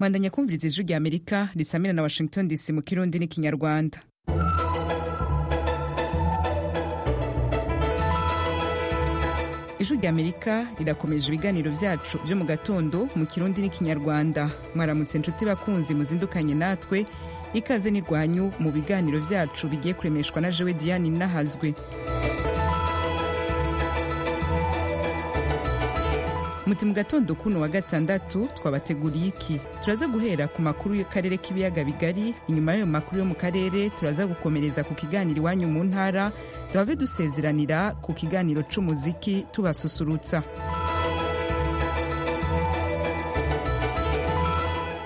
mwandanya kumviriza ijwi rya amerika risamira na washington dc mu kirundi n'ikinyarwanda ijwi rya amerika rirakomeje ibiganiro byacu byo mu gatondo mu kirundi n'ikinyarwanda mwaramutse inshuti bakunzi muzindukanye natwe ikaze n'irwanyu mu biganiro byacu bigiye kuremeshwa na jewe diane nahazwe muti mu gatondo kuno wa gatandatu twabateguriye iki turaza guhera ku makuru y'akarere k'ibiyaga bigari inyuma y'ayo makuru yo mu karere turaza gukomereza ku kiganiro iwanyu mu ntara duhave dusezeranira ku kiganiro c'umuziki tubasusurutsa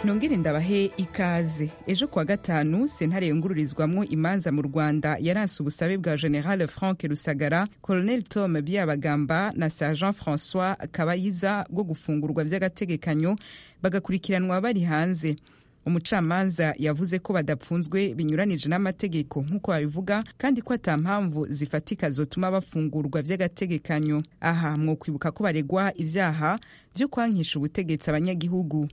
nongere ndabahe ikaze ejo kuwa gatanu sentare yungururizwamo imanza mu rwanda yaranse ubusabe bwa general frank rusagara colonel tom byabagamba na sergent francois kabayiza bwo gufungurwa by'agategekanyo bagakurikiranwa bari hanze umucamanza yavuze ko badapfunzwe binyuranije n'amategeko nk'uko babivuga kandi ko ata mpamvu zifatika zotuma bafungurwa by'agategekanyo aha mwokwibuka ko baregwa ibyaha byo kwankisha ubutegetsi abanyagihugu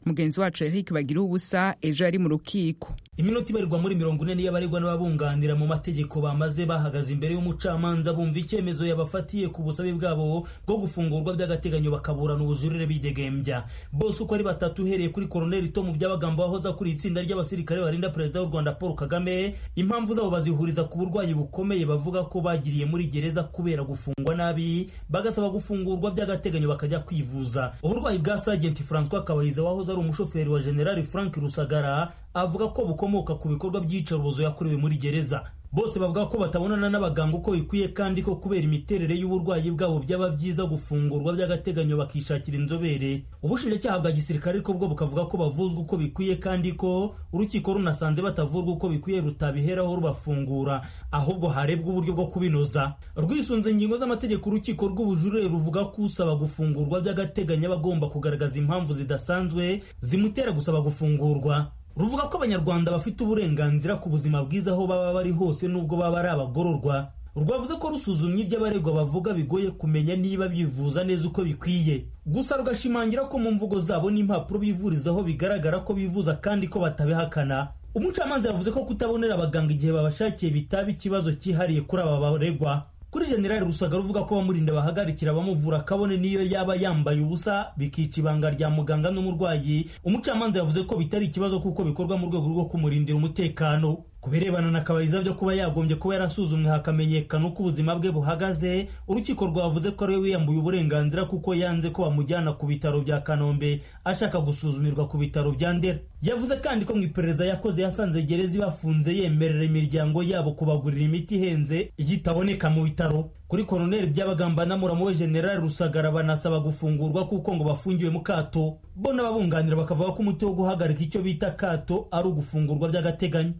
mugenzi wacu Eric bagira ubusa ejo yari mu rukiko iminota ibarirwa muri mirongo ine y'abaregwa n'ababunganira mu mategeko bamaze bahagaze imbere y'umucamanza bumva icyemezo yabafatiye ku busabe bwabo bwo gufungurwa by'agateganyo bakaburana ubujurire bidegembya bose uko ari batatu uhereye kuri koroneli tomu by'abagambo wahoze akuriye itsinda ry'abasirikare barinda perezida w'u rwanda paul kagame impamvu zabo bazihuriza ku burwayi bukomeye bavuga ko bagiriye muri gereza kubera gufungwa nabi bagasaba gufungurwa by'agateganyo bakajya kwivuza uburwayi bwa sajenti francois kabayiza wahoze ari umushoferi wa generali frank rusagara avuga ko bukomoka ku bikorwa by'iyicarubozo yakorewe muri gereza bose bavuga ko batabonana n'abaganga uko bikwiye kandi ko kubera imiterere y'uburwayi bwabo byaba byiza gufungurwa by'agateganyo bakishakira inzobere ubushinjacyaha bwa gisirikare ariko bwo bukavuga ko bavuzwa uko bikwiye kandi ko urukiko runasanze batavurwa uko bikwiye rutabiheraho rubafungura ahubwo harebwa uburyo bwo kubinoza rwisunze ingingo z'amategeko urukiko rw'ubujurire ruvuga ko usaba gufungurwa by'agateganyo aba agomba kugaragaza impamvu zidasanzwe zimutera gusaba gufungurwa ruvuga ko abanyarwanda bafite uburenganzira ku buzima bwiza aho baba bari hose n'ubwo baba ari abagororwa rwavuze ko rusuzumye ibyo abaregwa bavuga bigoye kumenya niba bivuza neza uko bikwiye gusa rugashimangira ko mu mvugo zabo n'impapuro bivurizaho bigaragara ko bivuza kandi ko batabihakana umucamanza yavuze ko kutabonera abaganga igihe babashakiye bitaba ikibazo cyihariye kuri aba baregwa kuri generali rusagara uvuga ko bamurinda bahagarikira bamuvura kabone niyo yaba yambaye ubusa bikica ibanga rya muganga n'umurwayi umucamanza yavuze ko bitari ikibazo kuko bikorwa mu rwego rwo kumurindira umutekano ku birebana na kabayiza byo kuba yagombye kuba yarasuzumwe hakamenyekana uko ubuzima bwe buhagaze urukiko rwavuze ko ariwe wiyambuye uburenganzira kuko yanze ko bamujyana ku bitaro bya kanombe ashaka gusuzumirwa ku bitaro bya ndera yavuze kandi ko mu iperereza yakoze yasanze gereza ibafunze yemerera imiryango yabo kubagurira imiti ihenze iyitaboneka mu bitaro kuri koroneli by'abagamba na muramu we generali rusagara banasaba gufungurwa kuko ngo bafungiwe mu kato bo n'ababunganira bakavuga ko umuti wo guhagarika icyo bita kato ari ugufungurwa by'agateganyo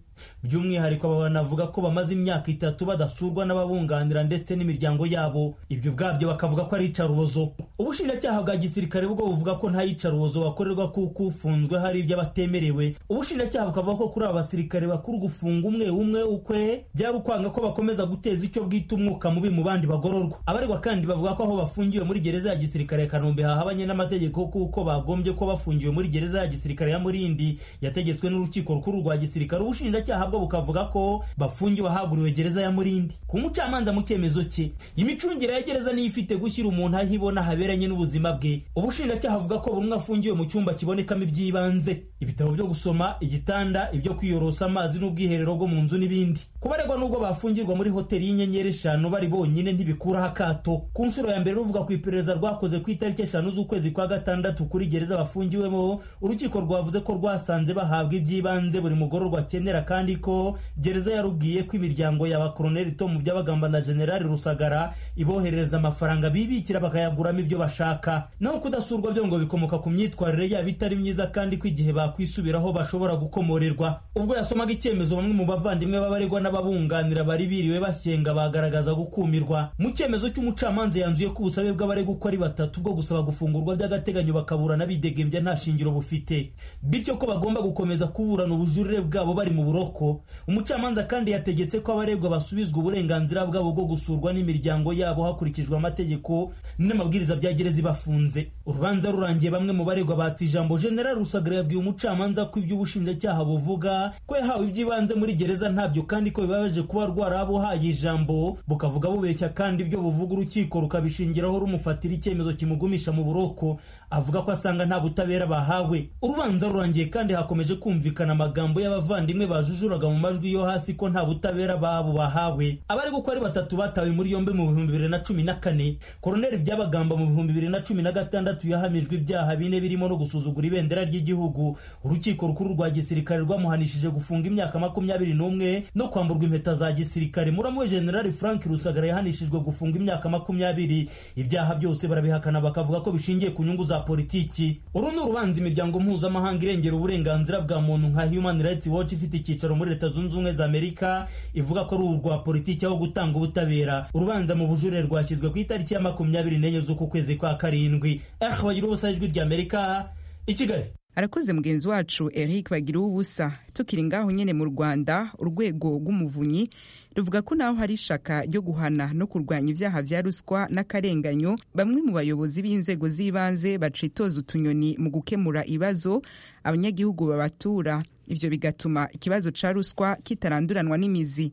by'umwihariko aba banavuga ko bamaze imyaka itatu badasurwa n'ababunganira ndetse n'imiryango yabo ibyo ubwabyo bakavuga ko ari icarubozo ubushinjacyaha bwa gisirikare bwo buvuga ko nta yicarubozo bakorerwa kuko ufunzwe hari ibyo abatemerewe ubushinjacyaha bukavuga ko kuri aba basirikare bakuru gufunga umwe umwe ukwe byari ukwanga ko bakomeza guteza icyo bwita umwuka mubi mu bandi bagororwa abaregwa kandi bavuga ko aho bafungiwe muri gereza ya gisirikare ya Kanombe hahabanye n'amategeko kuko bagombye ko bafungiwe muri gereza ya gisirikare ya Murindi yategetswe n'urukiko rukuru rwa gisirikare ubushinjacyaha bwo bukavuga ko bafungiwe ahaguriwe gereza ya Murindi ku mucamanza mu cyemezo cye imicungire ya gereza niyo ifite gushyira umuntu aho ibona haberanye n'ubuzima bwe ubushinjacyaha avuga ko buri umwe afungiwe mu cyumba kibonekamo iby'ibanze ibitabo byo gusoma igitanda ibyo kwiyorosa amazi n'ubwiherero bwo mu nzu n'ibindi kubaregwa n'ubwo bafungirwa muri hoteli y'inyenyeri eshanu bari bonyine ntibikuraho akato ku nshuro ya mbere ruvuga ku iperereza rwakoze ku itariki eshanu z'ukwezi kwa gatandatu kuri gereza bafungiwemo urukiko rwavuze ko rwasanze bahabwa iby'ibanze buri mugororwa akenera kandi ko gereza yarubwiye ko imiryango ya bakoroneri tomu by'abagamba na generali rusagara iboherereza amafaranga bibikira bakayaguramo ibyo bashaka naho kudasurwa byo ngo bikomoka ku myitwarire yabo itari myiza kandi ko igihe bakwisubiraho bashobora gukomorerwa ubwo yasomaga icyemezo bamwe mu bavandimwe b'abaregwa n'ababunganira bari biriwe bashyenga bagaragaza gukumirwa mu cyemezo cy'umucamanza yanzuye ko ubusabe bw'abaregwa uko ari batatu bwo gusaba gufungurwa by'agateganyo bakaburana bidegembya nta shingiro bufite bityo ko bagomba gukomeza kuburana ubujurire bwabo bari mu buroko umucamanza kandi yategetse ko abaregwa basubizwa uburenganzira bwabo bwo gusurwa n'imiryango yabo hakurikijwe amategeko n'amabwiriza bya gereza ibafunze urubanza rurangiye bamwe mu baregwa batse ijambo general rusagara yabwiye umucamanza ko iby'ubushinjacyaha buvuga ko yahawe iby'ibanze muri gereza ntabyo kandi ko bibabaje kuba rwarabuhaye ijambo bukavuga bubeshya kandi ibyo buvuga urukiko rukabishingiraho rumufatira icyemezo kimugumisha mu buroko avuga ko asanga nta butabera bahawe urubanza rurangiye kandi hakomeje kumvikana amagambo y'abavandimwe bajujuraga mu majwi yo hasi ko nta butabera babo bahawe abari uko ari batatu batawe muri yombi mu bihumbi bibiri na cumi na kane koroneri byabagamba mu bihumbi bibiri na cumi na gatandatu yahamijwe ibyaha bine birimo no gusuzugura ibendera ry'igihugu urukiko rukuru rwa gisirikare rwamuhanishije gufunga imyaka makumyabiri n'umwe no kwamburwa impeta za gisirikare muramu we generali frank rusagara yahanishijwe gufunga imyaka makumyabiri ibyaha byose barabihakana bakavuga ko bishingiye ku nyungu za politiki uru ni urubanza imiryango mpuzamahanga irengera uburenganzira bwa muntu nka human rights watch ifite icyicaro muri leta zunze ubumwe za amerika ivuga ko ari urwa politiki aho gutanga ubutabera urubanza mu bujurire rwashyizwe ku itariki ya makumyabiri n'enye z'uku kwezi kwa karindwi ehe bagira ubusa ijwi rya amerika i kigali arakoze mugenzi wacu eric bagira ubusa tukiri ngaho nyine mu rwanda urwego rw'umuvunyi ruvuga ko naho hari ishaka ryo guhana no kurwanya ibyaha bya ruswa n'akarenganyo bamwe mu bayobozi b'inzego z'ibanze bacitoza utunyoni mu gukemura ibibazo abanyagihugu babatura ibyo bigatuma ikibazo cya ruswa kitaranduranwa n'imizi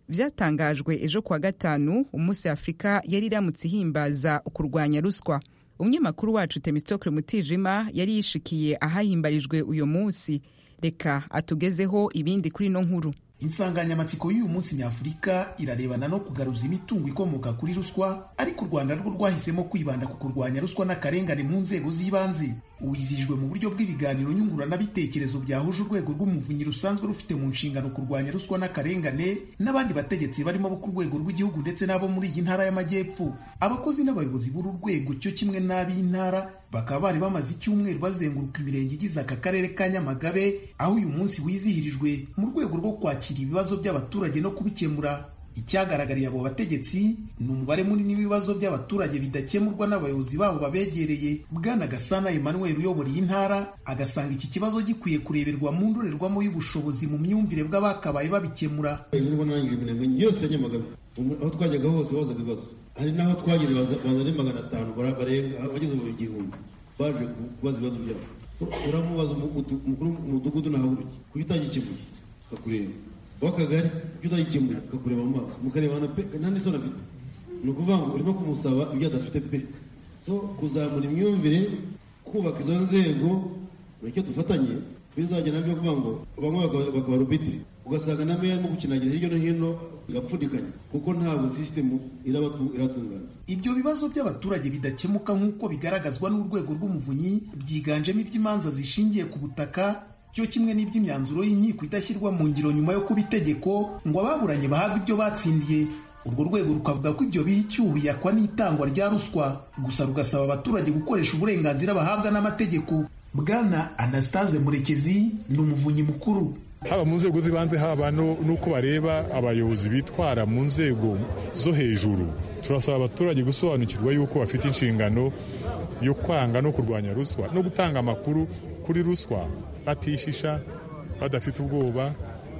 byatangajwe ejo kuwa gatanu umunsi afurika yari iramutse ihimbaza kurwanya ruswa umunyamakuru wacu temisitokire mutijima yari yishikiye ahahimbarijwe uyu munsi reka atugezeho ibindi kuri ino nkuru insanganyamatsiko y'uyu munsi nyafurika irarebana no kugaruza imitungo ikomoka kuri ruswa ariko u rwanda rwo rwahisemo kwibanda ku kurwanya ruswa n'akarengane mu nzego z'ibanze uwizihijwe mu buryo bw'ibiganiro nyunguranabitekerezo byahuje urwego rw'umuvunyi rusanzwe rufite mu nshingano kurwanya ruswa n'akarengane n'abandi bategetsi barimo bo ku rwego rw'igihugu ndetse n'abo muri iyi ntara y'amajyepfo abakozi n'abayobozi b'uru rwego cyo kimwe n'ab'intara bakaba bari bamaze icyumweru bazenguruka imirenge igize aka karere ka nyamagabe aho uyu munsi wizihirijwe mu rwego rwo kwakira ibibazo by'abaturage no kubikemura icyagaragariye abo bategetsi ni umubare munini w'ibibazo by'abaturage bidakemurwa n'abayobozi babo babegereye bwana gasana emmanuel uyobora iyi ntara agasanga iki kibazo gikwiye kureberwa mu ndorerwamo y'ubushobozi mu myumvire bw'abakabaye babikemura aho twajyaga hose bazaga ibibazo hari n'aho twageze baza ari magana atanu barenga abageze mu gihumbi baje kubaza ibibazo byabo uramubaza umukuru w'umudugudu nahaburuke kuko utagikemuye kakureba w'akagari ibyo utagikemuye kakureba mu maso mukarebana pe nta n'isoni afite ni ukuvuga ngo urimo kumusaba ibyo adafite pe so kuzamura imyumvire kubaka izo nzego nicyo dufatanye bizajya nabyo kuvuga ngo bamwe bakaba rubitiri ugasanga na meya arimo gukinagira hirya no hino igapfundikanya kuko ntabwo sisitemu iratungana ibyo bibazo by'abaturage bidakemuka nk'uko bigaragazwa n'urwego rw'umuvunyi byiganjemo iby'imanza zishingiye ku butaka cyo kimwe n'iby'imyanzuro y'inkiko idashyirwa mu ngiro nyuma yo kuba itegeko ngo ababuranye bahabwe ibyo batsindiye urwo rwego rukavuga ko ibyo biha icyuho yakwa n'itangwa rya ruswa gusa rugasaba abaturage gukoresha uburenganzira bahabwa n'amategeko bwana anastase murekezi ni umuvunyi mukuru haba mu nzego z'ibanze haba n'uko bareba abayobozi bitwara mu nzego zo hejuru turasaba abaturage gusobanukirwa yuko bafite inshingano yo kwanga no kurwanya ruswa no gutanga amakuru kuri ruswa batishisha badafite ubwoba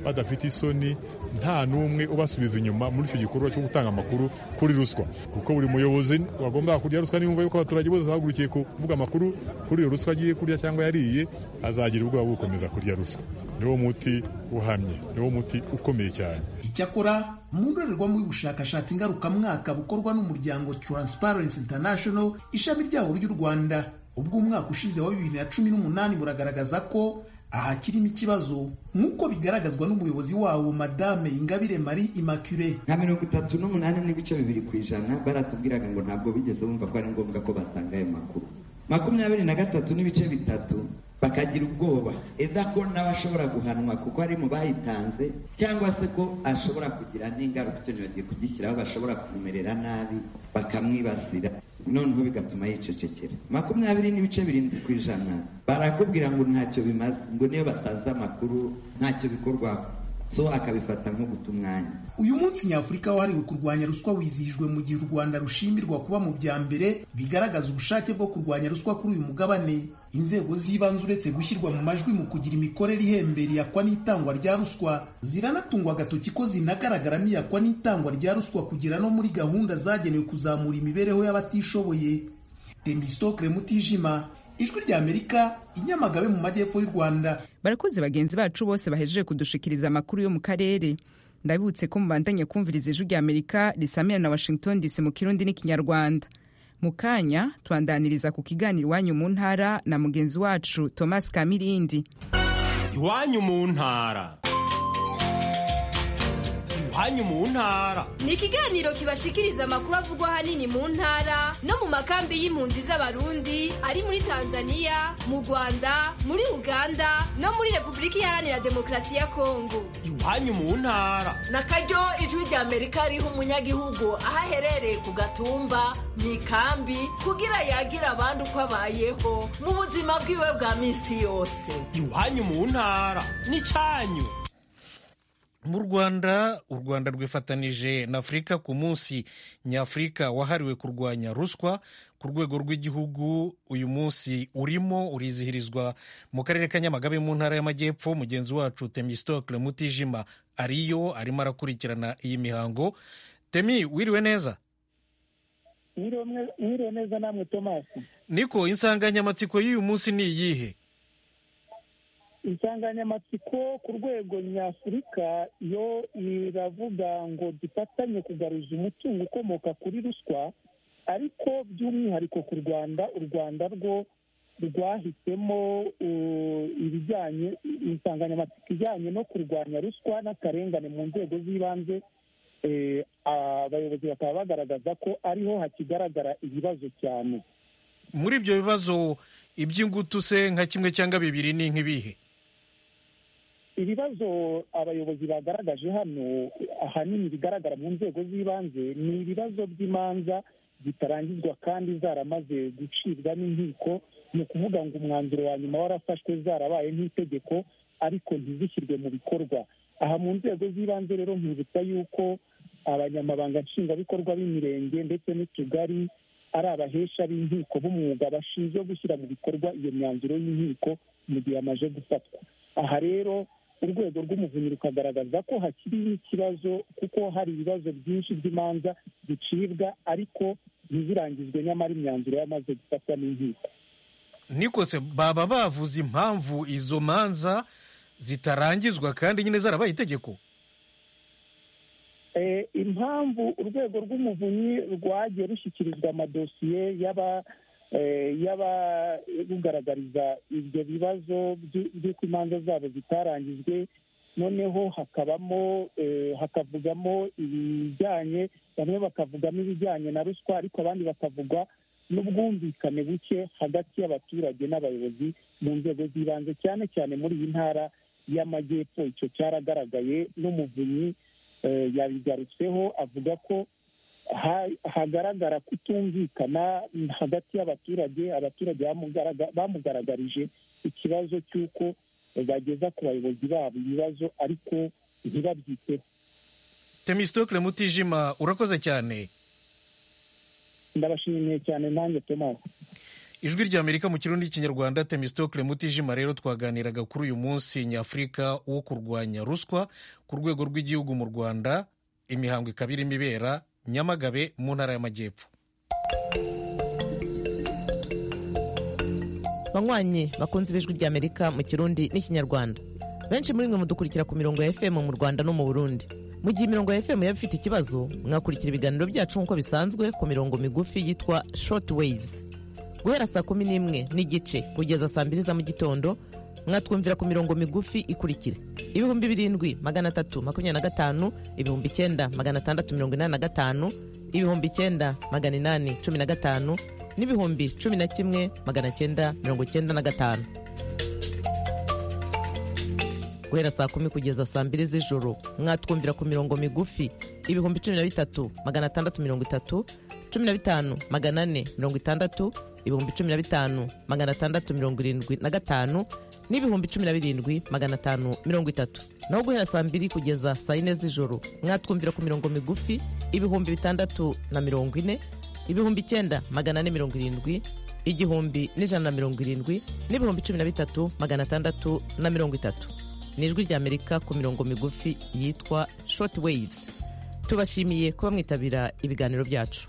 badafite isoni nta n'umwe ubasubiza inyuma muri icyo gikorwa cyo gutanga amakuru kuri ruswa kuko buri muyobozi wagomba kurya ruswa niyumva yuko abaturage bose bahagurukiye kuvuga amakuru kuri iyo ruswa agiye kurya cyangwa yariye azagira ubwoba bwo gukomeza kurya ruswa niwo muti uhamye niwo muti ukomeye cyane icyakora mu ndorerwamo y'ubushakashatsi ngarukamwaka bukorwa n'umuryango Transparency International ishami ryawo ry'u Rwanda ubwo umwaka ushize wa bibiri na cumi n'umunani buragaragaza ko ahakirimo ikibazo nk'uko bigaragazwa n'umuyobozi wawo madame ingabire marie immaculee nka mirongo itatu n'umunani n'ibice bibiri ku ijana baratubwiraga ngo ntabwo bigeze bumva ko ari ngombwa ko batanga ayo makuru makumyabiri na gatatu n'ibice bitatu bakagira ubwoba eda ko nawe ashobora guhanwa kuko ari mu bayitanze cyangwa se ko ashobora kugira n'ingaruka icyo ntibagiye kugishyiraho bashobora kumerera nabi bakamwibasira noneho bigatuma yicecekera makumyabiri n'ibice birindwi ku ijana barakubwira ngo ntacyo bimaze ngo niyo batazi amakuru ntacyo bikorwaho so akabifata nko guta umwanya uyu munsi nyafurika wahariwe kurwanya ruswa wizihijwe mu gihe u rwanda rushimirwa kuba mu bya mbere bigaragaza ubushake bwo kurwanya ruswa kuri uyu mugabane inzego z'ibanze uretse gushyirwa mu majwi mu kugira imikorere ihembera iyakwa n'itangwa rya ruswa ziranatungwa agatoki ko zinagaragaramo iyakwa n'itangwa rya ruswa kugera no muri gahunda zagenewe kuzamura imibereho y'abatishoboye temistokle mutijima ijwi rya amerika i nyamagabe mu majyepfo y'u rwanda barakoze bagenzi bacu bose bahejeje kudushikiriza amakuru yo mu karere ndabibutse ko mubandanya kumviriza ijwi rya amerika risamira na washington dc mu kirundi n'ikinyarwanda mu kanya twandaniriza ku kiganiro iwanyu mu ntara na mugenzi wacu thomas kamirindi iwanyu mu ntara iwanyu mu ntara ni ikiganiro kibashikiriza amakuru avugwa ahanini mu ntara no mu makambi y'impunzi z'abarundi ari muri tanzania mu rwanda muri uganda no muri repubulika iharanira demokarasi ya kongo iwanyu mu ntara na karyo ijwi rya amerika riha umunyagihugu aho aherereye ku gatumba mu ikambi kugira yagira abandi uko abayeho mu buzima bwiwe bwa minsi yose iwanyu mu ntara n'icyanyu mu rwanda u rwanda rwifatanije na afurika ku munsi nyafurika wahariwe kurwanya ruswa ku rwego rw'igihugu uyu munsi urimo urizihirizwa mu karere ka nyamagabe mu ntara y'amajyepfo mugenzi wacu temistokle mutijima ariyo arimo arakurikirana iyi mihango temi wiriwe neza mwiriwe neza namwe tomasi niko insanganyamatsiko y'uyu munsi ni iyihe insanganyamatsiko ku rwego nyafurika yo iravuga ngo dufatanye kugaruza umutungo ukomoka kuri ruswa ariko by'umwihariko ku rwanda u rwanda rwo rwahisemo ibijyanye insanganyamatsiko ijyanye no kurwanya ruswa n'akarengane mu nzego z'ibanze abayobozi bakaba bagaragaza ko ariho hakigaragara ibibazo cyane muri ibyo bibazo iby'ingutu se nka kimwe cyangwa bibiri ni nk'ibihe ibibazo abayobozi bagaragaje hano ahanini bigaragara mu nzego z'ibanze ni ibibazo by'imanza zitarangizwa kandi zaramaze gucibwa n'inkiko ni ukuvuga ngo umwanzuro wa nyuma warafashwe zarabaye nk'itegeko ariko ntizishyirwe mu bikorwa aha mu nzego z'ibanze rero nkibutsa yuko abanyamabanga nshingwabikorwa b'imirenge ndetse n'utugari ari abahesha b'inkiko b'umwuga bashinzwe gushyira mu bikorwa iyo myanzuro y'inkiko mu gihe amaze gufatwa aha rero urwego rw'umuvunyi rukagaragaza ko hakiriho ikibazo kuko hari ibibazo byinshi by'imanza bicibwa ariko ntizirangizwe nyamara imyanzuro yamaze gufatwa n'inkiko nikose baba bavuze impamvu izo manza zitarangizwa kandi nyine zarabaye itegeko impamvu urwego rw'umuvunyi rwagiye rushyikirizwa amadosiye y'aba y'abarugaragariza ibyo bibazo by'uko imanza zabo zitarangijwe noneho hakabamo hakavugamo ibijyanye bamwe bakavugamo ibijyanye na ruswa ariko abandi bakavuga n'ubwumvikane buke hagati y'abaturage n'abayobozi mu nzego z'ibanze cyane cyane muri iyi ntara y'amajyepfo icyo cyaragaragaye n'umuvunyi yabigarutseho avuga ko hagaragara kutumvikana hagati y'abaturage abaturage bamugaragarije ikibazo cy'uko bageza ku bayobozi babo ibibabazo ariko ntibabyiteho temisitokire mutijima urakoze cyane ndabashimiye cyane nanjye tomasi ijwi rya amerika mu kirundi cy'ikinyarwanda temisitokire mutijima rero twaganiraga kuri uyu munsi nyafurika wo kurwanya ruswa ku rwego rw'igihugu mu rwanda imihango ikaba irimo ibera nyamagabe mu ntara y'amajyepfo banywanyi bakunze b'ijwi rya amerika mu kirundi n'ikinyarwanda benshi muri mwe mudukurikira ku mirongo ya fm mu rwanda no mu burundi mu gihe imirongo ya fm yaba ifite ikibazo mwakurikira ibiganiro byacu nk'uko bisanzwe ku mirongo migufi yitwa short waves guhera saa kumi n'imwe n'igice kugeza saa mbiri za mu gitondo mwatwumvira ku mirongo migufi ikurikira ibihumbi birindwi magana atatu makumyabiri na gatanu ibihumbi icyenda magana atandatu mirongo inani na gatanu ibihumbi icyenda magana inani cumi na gatanu n'ibihumbi cumi na kimwe magana cyenda mirongo icyenda na gatanu guhera saa kumi kugeza saa mbiri z'ijoro mwatwumvira ku mirongo migufi ibihumbi cumi na bitatu magana atandatu mirongo itatu cumi na bitanu magana ane mirongo itandatu ibihumbi cumi na bitanu magana atandatu mirongo irindwi na gatanu n'ibihumbi cumi na birindwi magana atanu mirongo itatu naho guhera saa mbiri kugeza saa yine z'ijoro mwatwumvira ku mirongo migufi ibihumbi bitandatu na mirongo ine ibihumbi icyenda magana ane mirongo irindwi igihumbi n'ijana na mirongo irindwi n'ibihumbi cumi na bitatu magana atandatu na mirongo itatu ni ijwi ry'amerika ku mirongo migufi yitwa short waves tubashimiye kuba mwitabira ibiganiro byacu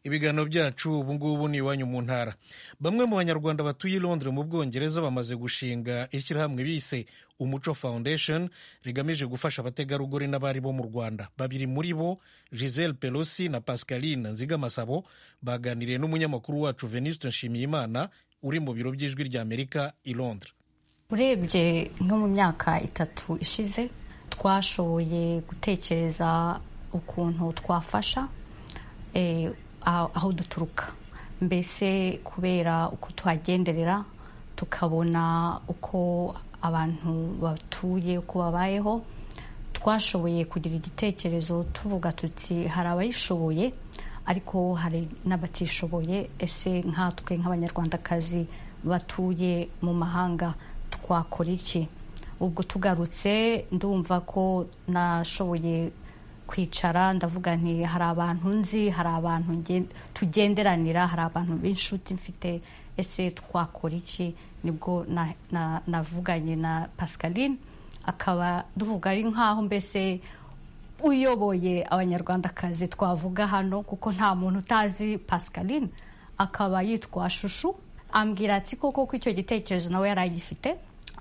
ibiganiro byacu ubu ngubu ni iwanyu mu ntara bamwe mu banyarwanda batuye i londres mu bwongereza bamaze gushinga ishyirahamwe bise umuco foundation rigamije gufasha abategarugori n'abari bo mu rwanda babiri muri bo giselle pelosi na pascaline nzigamasabo baganiriye n'umunyamakuru wacu venuste nshimiyimana uri mu biro by'ijwi ry'amerika i londres urebye nko mu myaka itatu ishize twashoboye gutekereza ukuntu twafasha aho duturuka mbese kubera uko tuhagenderera tukabona uko abantu batuye uko babayeho twashoboye kugira igitekerezo tuvuga tuti hari abayishoboye ariko hari n'abatishoboye ese nkatwe nk'abanyarwandakazi batuye mu mahanga twakora iki ubwo tugarutse ndumva ko nashoboye kwicara ndavuga nti hari abantu nzi hari abantu tugenderanira hari abantu b'inshuti mfite ese twakora iki nibwo navuganye na pascaline akaba duvuga ari nk'aho mbese uyoboye abanyarwandakazi twavuga hano kuko nta muntu utazi pascaline akaba yitwa shushu ambwira ati koko ko icyo gitekerezo nawe yari agifite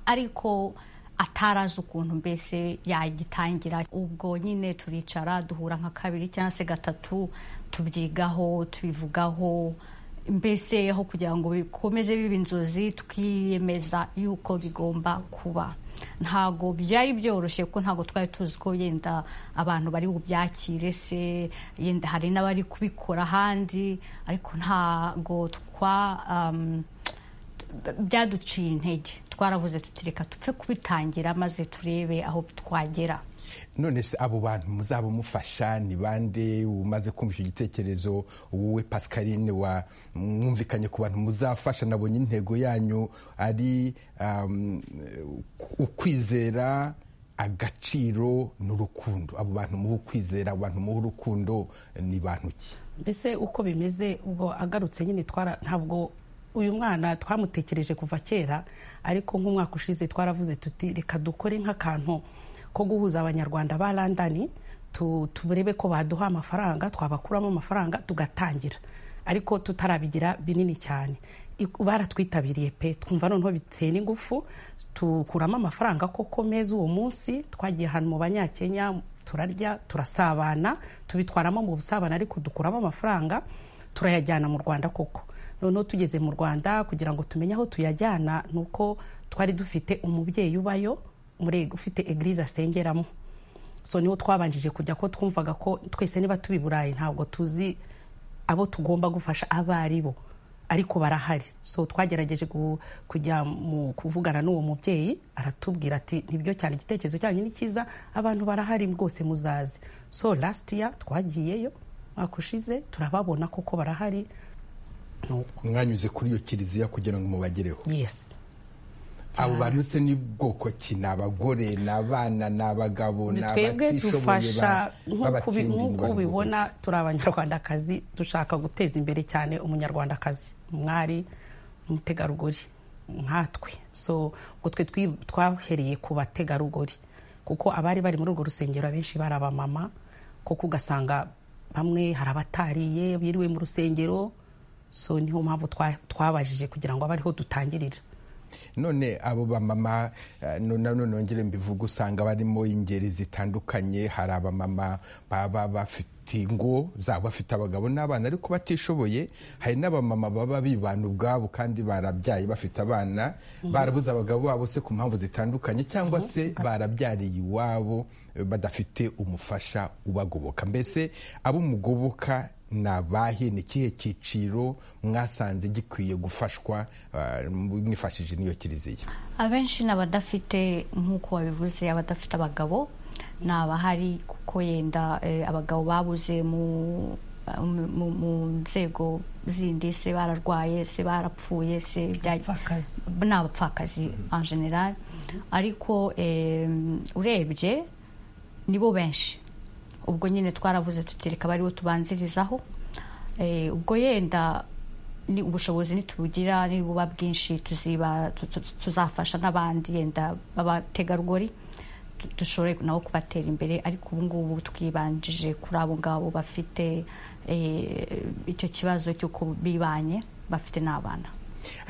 ariko atarazi ukuntu mbese yagitangira ubwo nyine turicara duhura nka kabiri cyangwa se gatatu tubyigaho tubivugaho mbese aho kugira ngo bikomeze biba inzozi twiyemeza yuko bigomba kuba ntago byari byoroshye kuko ntago twari tuzi ko yenda abantu bari bubyakire se yenda hari n'abari kubikora ahandi ariko ntago twa byaduciye intege twaravuze tutireka tupfe kubitangira maze turebe aho twagera none se abo bantu muzaba mufasha ni bande umaze kumva icyo gitekerezo wowe pascaline wa mwumvikanye ku bantu muzafasha nabonye intego yanyu ari ukwizera agaciro n'urukundo abo bantu muhe ukwizera abo bantu muhe urukundo ni bantu ki mbese uko bimeze ubwo agarutse nyine twara ntabwo uyu mwana twamutekereje kuva kera ariko nk'umwaka ushize twaravuze tuti reka dukore nk'akantu ko guhuza abanyarwanda ba landani turebe ko baduha amafaranga twabakuramo amafaranga tugatangira ariko tutarabigira binini cyane baratwitabiriye pe twumva noneho biteye n'ingufu tukuramo amafaranga koko meza uwo munsi twagiye ahantu mu banyakenya turarya turasabana tubitwaramo mu busabane ariko dukuramo amafaranga turayajyana mu rwanda koko noneho tugeze mu rwanda kugira ngo tumenye aho tuyajyana ni uko twari dufite umubyeyi ubayo ufite egirize asengeramo so niho twabanjije kujya ko twumvaga ko twese niba tubi burayi ntabwo tuzi abo tugomba gufasha abo ari bo ariko barahari so twagerageje kujya mu kuvugana n'uwo mubyeyi aratubwira ati nibyo cyane igitekerezo cyanyu ni cyiza abantu barahari rwose muzaze so lasiti ya twagiyeyo mwaka ushize turababona koko barahari mwanyuze kuri iyo kiliziya kugira ngo mubagereho abo bantu se ni bwoko ki ni abagore ni abana ni abagabo ni abatishoboye b'abatsindinyi nk'uko ubibona turi abanyarwandakazi dushaka guteza imbere cyane umunyarwandakazi umwari umutegarugori nkatwe so twe twahereye ku bategarugori kuko abari bari muri urwo rusengero abenshi bari abamama kuko ugasanga bamwe hari abatariye biriwe mu rusengero so niho mpamvu twabajije kugira ngo abe ariho dutangirira none abo bamama none nongere mbivuga usanga barimo ingeri zitandukanye hari abamama baba bafite ingo zaba bafite abagabo n'abana ariko batishoboye hari n'abamama baba bibana ubwabo kandi barabyaye bafite abana barabuze abagabo babo se ku mpamvu zitandukanye cyangwa se barabyariye iwabo badafite umufasha ubagoboka mbese abo mugoboka ni abahe ni ikihe cyiciro mwasanze gikwiye gufashwa mwifashishije n'iyo kiliziya abenshi ni abadafite nk'uko babivuze abadafite abagabo ntabahari kuko yenda eh, abagabo babuze mu mu- mu nzego zindi se bararwaye se barapfuye se bya- ni abapfakazi en general ariko eh, urebye nibo benshi ubwo nyine twaravuze tutireka bariwo tubanzirizaho Eh, ubwo yenda ni ubushobozi nitubugira nibuba bwinshi tuziba tu- tu- tuzafasha n'abandi yenda b'abategarugori tu- dushobore nabo kubatera imbere ariko ubu ngubu twibanjije kuri abo ngabo bafite eh, icyo kibazo cy'uko bibanye bafite n'abana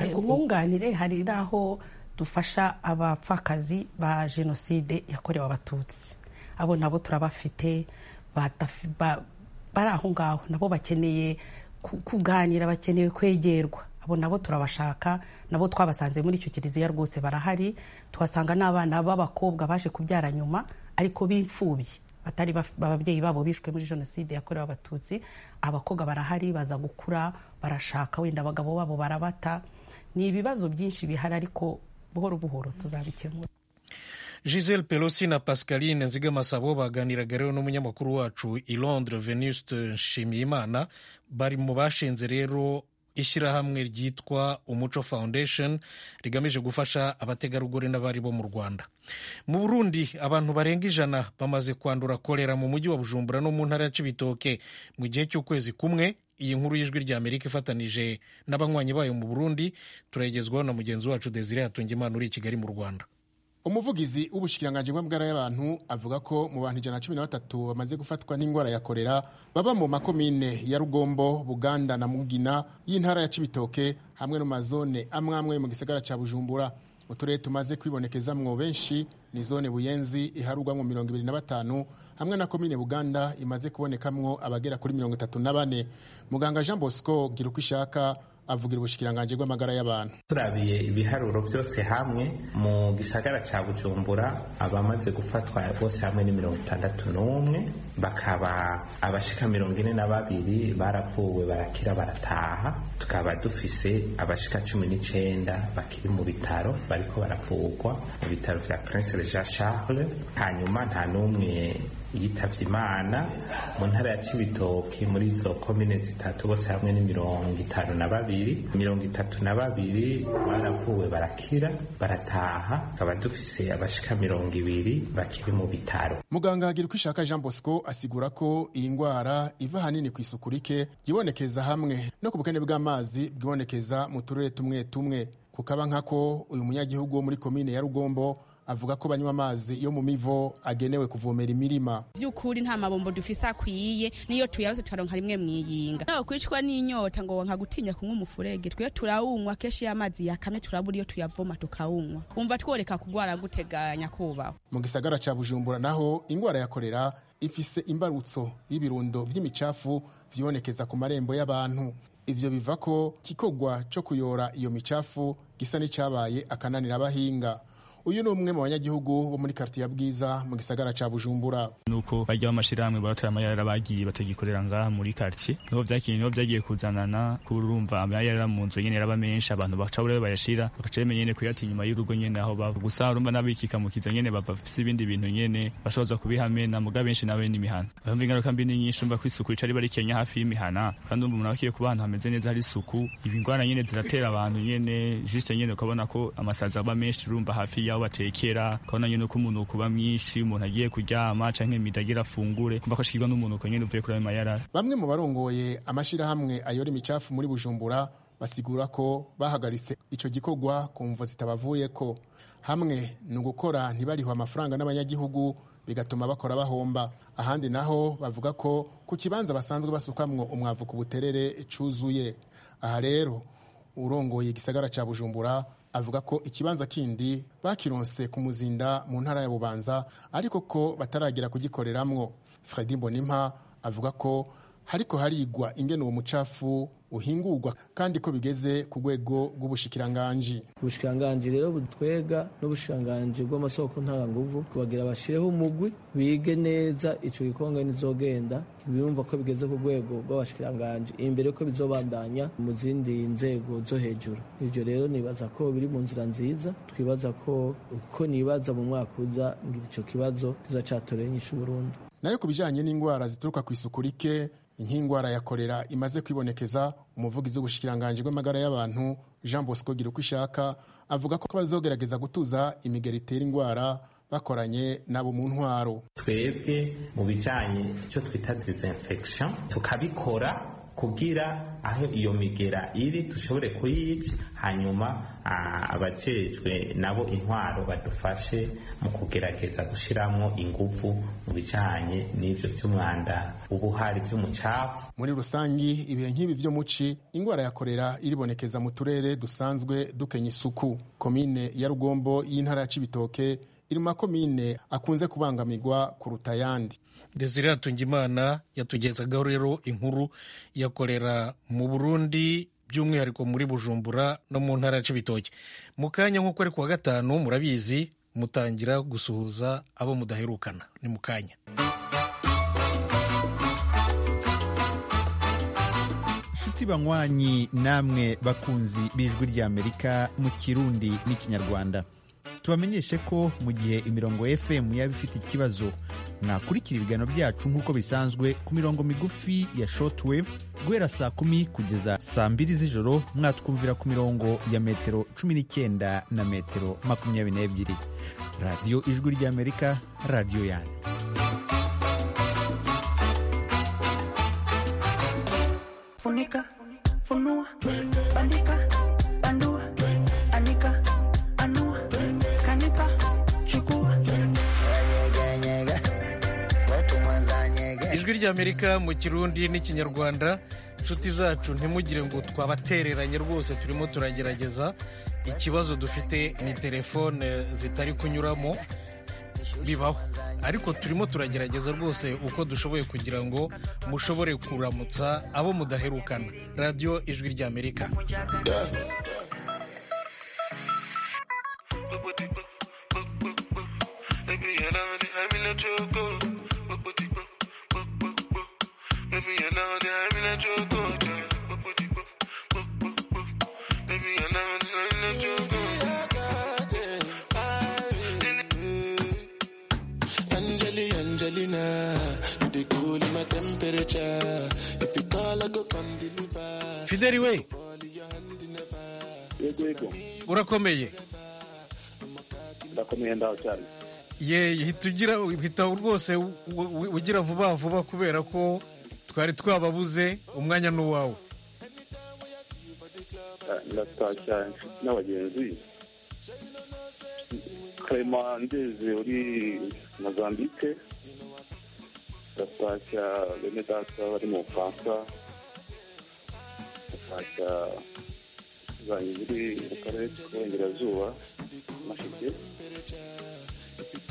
ubwunganire hari n'aho dufasha abapfakazi ba jenoside yakorewe abatutsi abo nabo turabafite batafi- ba- bari aho ngaho nabo bakeneye ku- kuganira bakeneye kwegerwa abo nabo turabashaka nabo twabasanze muri icyo kiliziya rwose barahari tuhasanga n'abana b'abakobwa baje kubyara nyuma ariko b'imfubyi batari baf- ababyeyi babo bishwe muri jenoside yakorewe abatutsi abakobwa barahari baza gukura barashaka wenda abagabo babo barabata ni ibibazo byinshi bihari ariko buhoro buhoro tuzabikemura giselle pelosi na pascaline nzigamasabo baganiraga rero n'umunyamakuru wacu i londres venuste nshimiyimana bari mu bashinze rero ishyirahamwe ryitwa umuco foundation rigamije gufasha abategarugori n'abari bo mu rwanda mu burundi abantu barenga ijana bamaze kwandura kolera mu mujyi wa bujumbura no mu ntara ya cibitoke mu gihe cy'ukwezi kumwe iyi nkuru y'ijwi rya amerika ifatanije n'abanywanyi bayo mu burundi turayigezwaho na mugenzi wacu desire hatungimana uri i kigali mu rwanda umuvugizi w'ubushikiranganji bw'amagara y'abantu avuga ko mu bantu ijana na cumi na batatu bamaze gufatwa n'indwara ya korera baba mu makomine ya rugombo buganda na mugina y'intara ya cibitoke hamwe no mu mazone amwe amwe mu gisagara ca bujumbura uturere tumaze kwibonekezamwo benshi ni zone buyenzi iharugwamwo mirongo ibiri na batanu hamwe na komine buganda imaze kubonekamwo abagera kuri mirongo itatu na bane muganga jean bosco gira uko ishaka avugira ubushikiranganji bw'amagara y'abantu turabiye ibiharuro byose hamwe mu gisagara cya bujumbura abamaze gufatwa bose hamwe ni mirongo itandatu n'umwe bakaba abashika mirongo ine na babiri baravuwe barakira barataha tukaba dufise abashika cumi n'icenda bakiri mu bitaro bariko baravugwa mu bitaro vya prince jean charles hanyuma nta n'umwe yitavye imana mu ntara ya cibitoki muri izo komine zitatu bose hamwe ni mirongo itanu na babiri mirongo itatu na babiri baravuwe barakira barataha tukaba dufise abashika mirongo ibiri bakiri mu bitaro muganga agira uko ishaka jean bosco asigura ko iyi ndwara iva ahanini ku isuku rike yibonekeza hamwe no ku bukene bw'amazi bwibonekeza mu turere tumwe tumwe kukaba nkako uyu munyagihugu wo muri komine ya rugombo avuga ko banywa amazi yo mu mivo agenewe kuvomera imirima by'ukuri nta mabombo dufise akwiye niyo tuyaroze tukaronka rimwe mwiyinga nawe kwicwa n'inyota ngo nka gutinya kunywa umufurege twe turawunywa kenshi iyo amazi yakamye turabura iyo tuyavoma tukawunywa umva tworeka kugwara guteganya kubaho mu gisagara ca bujumbura naho indwara ya korera ifise imbarutso y'ibirundo vy'imicafu vyibonekeza ku marembo y'abantu ivyo biva ko kikogwa co kuyora iyo micafu gisa n'icabaye akananira abahinga uyu ni umwe mu banyagihugu bo muri kartiya bwiza mu gisagara ca bujumbura nuko bajya bamashirahamwe baratora amayara bagiye batagikorera ngaha muri quartier niho byakinye niho byagiye kuzanana kurumva amayara mu nzu nyene yaraba menshi abantu bacabura bayashira bakaca bamenya nyene kuyata inyuma y'urugo nyene aho baba gusa urumva n'abikikamukiza nyene bava bafise ibindi bintu nyene bashoboza kubihamena muga benshi nawe n'imihana urumva ingaruka mbi ni nyinshi umva ko isuku rica riba rikenya hafi y'imihana kandi umva umuntu akwiye kuba ahantu hameze neza hari isuku ibi ndwara nyene ziratera abantu nyene juste nyene ukabona ko amasazi aba menshi urumva hafi y'aho batekera ukabona nyene ko umunuko uba mwinshi umuntu agiye kuryama canke midagira afungure kumva ko ashikirwa n'umunuko nyene uvuye kuri ayo mayarara bamwe mu barongoye amashirahamwe ayora imicafu muri bujumbura basigura ko bahagaritse ico gikorwa kumva zitabavuyeko hamwe ni ugukora ntibarihwe amafaranga n'abanyagihugu bigatuma bakora bahomba ahandi naho bavuga ko ku kibanza basanzwe basukamwo umwavu ku buterere cuzuye aha rero urongoye igisagara ca bujumbura avuga ko ikibanza kindi bakironse ku muzinda mu ntara ya bubanza ariko ko bataragira kugikoreramwo fredi mbonimpa avuga ko hariko harigwa ingene uwo mucafu uhingurwa kandi ko bigeze ku rwego rw'ubushikiranganji ubushikiranganji rero butwega n'ubushikiranganji bw'amasoko nta nguvu kubagira bashireho umugwi bige neza ico gikonga nizogenda biyumva ko bigeze ku rwego rw'abashikiranganji imbere ko bizobandanya mu zindi nzego zo hejuru ivyo rero nibaza ko biri mu nzira nziza twibaza ko uko nibaza mu mwaka uza ngira ico kibazo kizacatoreho inyishu burundu nayo ku bijanye n'indwara zituruka ku isuku rike nk'indwara ya kolera imaze kwibonekeza umuvugizi w'ubushikiranganji bw'amagara y'abantu jean bosco gira uko ishaka avuga ko bazogerageza gutuza imigeri itera indwara bakoranye nabo mu ntwaro twebwe mu bijanye icyo twita disinfection tukabikora kugira aho iyo migera iri dushobore kuyica hanyuma abajejwe nabo intwaro badufashe mu kugerageza gushyiramo ingufu mu bijyanye n'ibyo by'umwanda uba uhari by'umucafu muri rusange ibihe nk'ibi byo muci indwara ya korera iribonekeza mu turere dusanzwe dukenya isuku komine ya rugombo y'intara ya cibitoke iri mu makomine akunze kubangamirwa kuruta ayandi desire hatungimana yatugezagaho rero inkuru yakorera mu burundi by'umwihariko muri bujumbura no mu ntara ya cibitoki mu kanya nk'uko ari kuwa gatanu murabizi mutangira gusuhuza abo mudaherukana ni mu kanya inshuti banywanyi namwe bakunzi b'ijwi ry'amerika mu kirundi n'ikinyarwanda tubamenyeshe ko mu gihe imirongo fm yaba ifite ikibazo mwakurikira ibiganiro byacu nk'uko bisanzwe ku mirongo migufi ya shortwave guhera saa kumi kugeza saa mbiri z'ijoro mwatwumvira ku mirongo ya metero cumi n'icyenda na metero makumyabiri n'ebyiri radiyo ijwi ry'amerika radiyo yanyu funika funua bandika bandua anika anua kanipa chukua ijwi ry'amerika mu kirundi n'ikinyarwanda inshuti zacu ntimugire ngo twabatereranye rwose turimo turagerageza ikibazo dufite ni telefone zitari kunyuramo bibaho ariko turimo turagerageza rwose uko dushoboye kugira ngo mushobore kuramutsa abo mudaherukana radiyo ijwi ry'amerika Angelina, Angelina, you the cool in my temperature. If you call, I go come deliver. fideli we Yego. urakomeye ndakomeye ndaho cyane ye hita ugira hita rwose u- u- ugira vuba vuba kubera ko twari twababuze umwanya ni uwawe Ah, ndataha cyane n'abagenzi karema ndeze uri mozambike ndasashya bene data bari mu bufaransa ndasashya zanyu ziri mu karere k'uburengerazuba mashike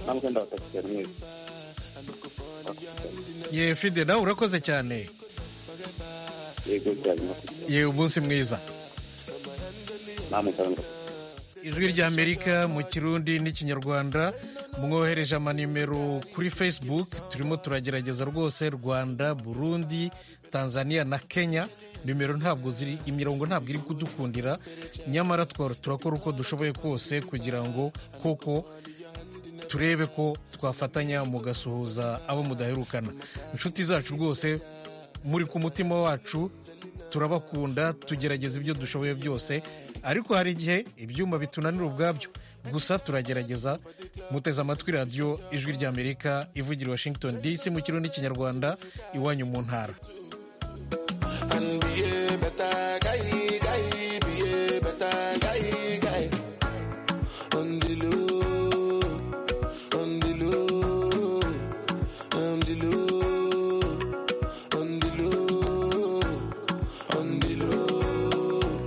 namwe ndabataha cyane mwese ye fide nawe urakoze cyane yego cyane murakoze. ye umunsi mwiza namwe cyane murakoze. ijwi ry'amerika mu kirundi n'ikinyarwanda mwohereje amanimero kuri facebook turimo turagerageza rwose rwanda burundi tanzania na kenya nimero ntabwo ziri imirongo ntabwo iri kudukundira nyamara twara turakora uko dushoboye kose kugira ngo koko turebe ko twafatanya mugasuhuza abo mudaherukana inshuti zacu rwose muri ku mutima wacu turabakunda tugerageza ibyo dushoboye byose ariko hari igihe ibyuma bitunanira ubwabyo gusa turagerageza muteze amatwi radiyo ijwi ry'amerika ivugira i washington dc mu kirundi n'ikinyarwanda iwanyu mu ntara And be a better guy, guy, be a better guy, guy. On the low, on the low, on the low, on the low, on the low,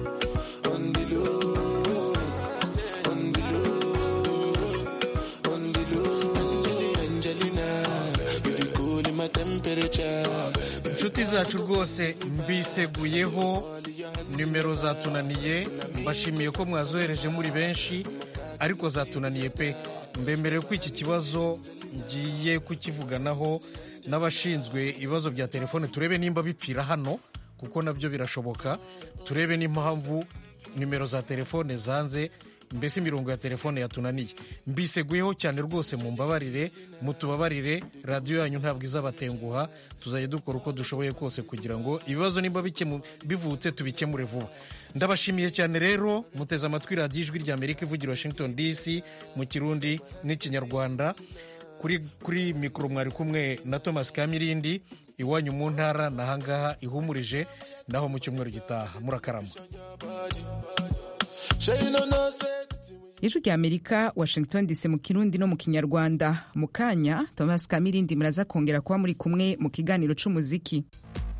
on the low, on the low, on the low. Angelina, Angelina, you the cool in my temperature. inshuti cyacu rwose mbiseguyeho nimero zatunaniye mbashimiye ko mwazohereje muri benshi ariko zatunaniye pe mbemerewe ko iki kibazo ngiye kukivuganaho n'abashinzwe ibibazo bya telefone turebe nimba bipfira hano kuko nabyo birashoboka turebe n'impamvu nimero za telefone zanze mbese imirongo ya telefone yatunaniye mbiseguyeho cyane rwose mu mbabarire mutubabarire radiyo yanyu ntabwo izabatenguha tuzajya dukora uko dushoboye kose kugira ngo ibibazo nimba bikemu- bivutse tubikemure vuba ndabashimiye cyane rero muteze amatwi radiyo ijwi rya amerika ivugira washington dc mu kirundi n'ikinyarwanda kuri kuri mikoro mwari kumwe na thomas kamirindi iwanyu mu ntara nahangaha ihumurije naho mu cyumweru gitaha murakarama ijwi rya amerika washington dc mu kirundi no mu kinyarwanda mu kanya thomas kamirindi muraza kongera kuba muri kumwe mu kiganiro c'umuziki